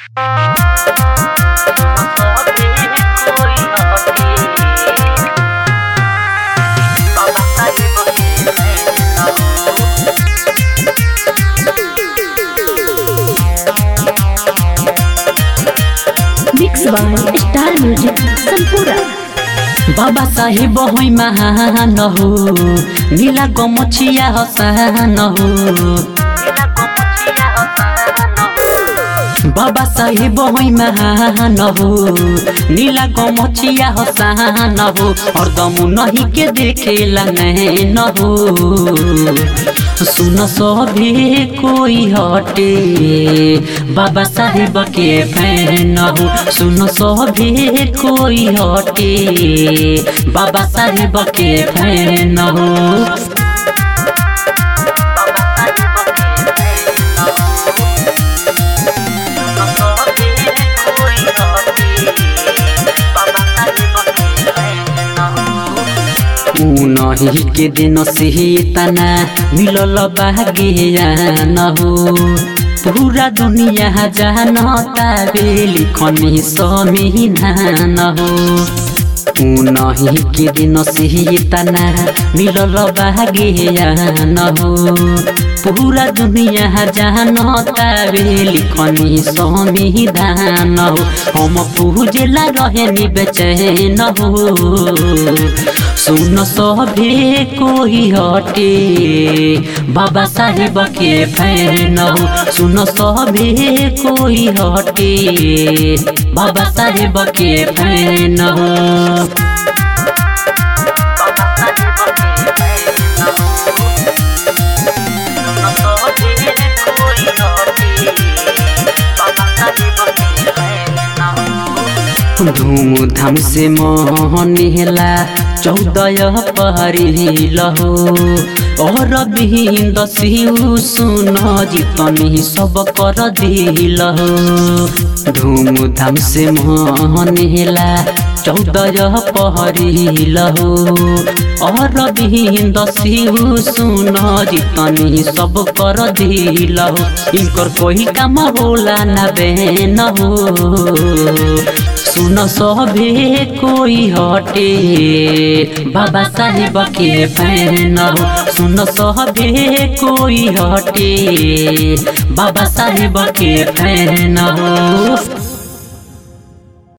mix by star music संपूर्ण बाबा साहेब होइ महान हो नीला गमछिया हसान हो बाबा साहेब होइ महान हो नीला गमछिया हसान हो हरदम नहीं के देखेला नैन हो सुन सभी कोई हटे बाबा साहेब के फैन हो सुन सभी कोई हटे बाबा साहेब के फैन हो उनही के दिन से तना मिलल बागियान हो पूरा दुनिया जानता बे लिखनी समिधान हो उनही के दिन से तना मिलल बागियान हो पूरा दुनिया जानता बे लिखनी समिधान हो हम पूजेला रहे बेचैन हो सुन सभे कोई हटे बाबा साहेब के फैन हो सुन सभे कोई हटे बाबा साहेब के फैन हो धूमधाम से मनेला चौदह परिल हो और बिंद सिउ सुन जितनी सब कर दिल हो धूमधाम से मनेला चौदह परिल हो और बिंद सिउ सुन जितनी सब कर दिल हो इनकर कोई काम होला ना बेन हो सुन सभे कोई हटे बाबा साहेब के फैन हो सुन सभे कोई हटे बाबा साहेब के फैन हो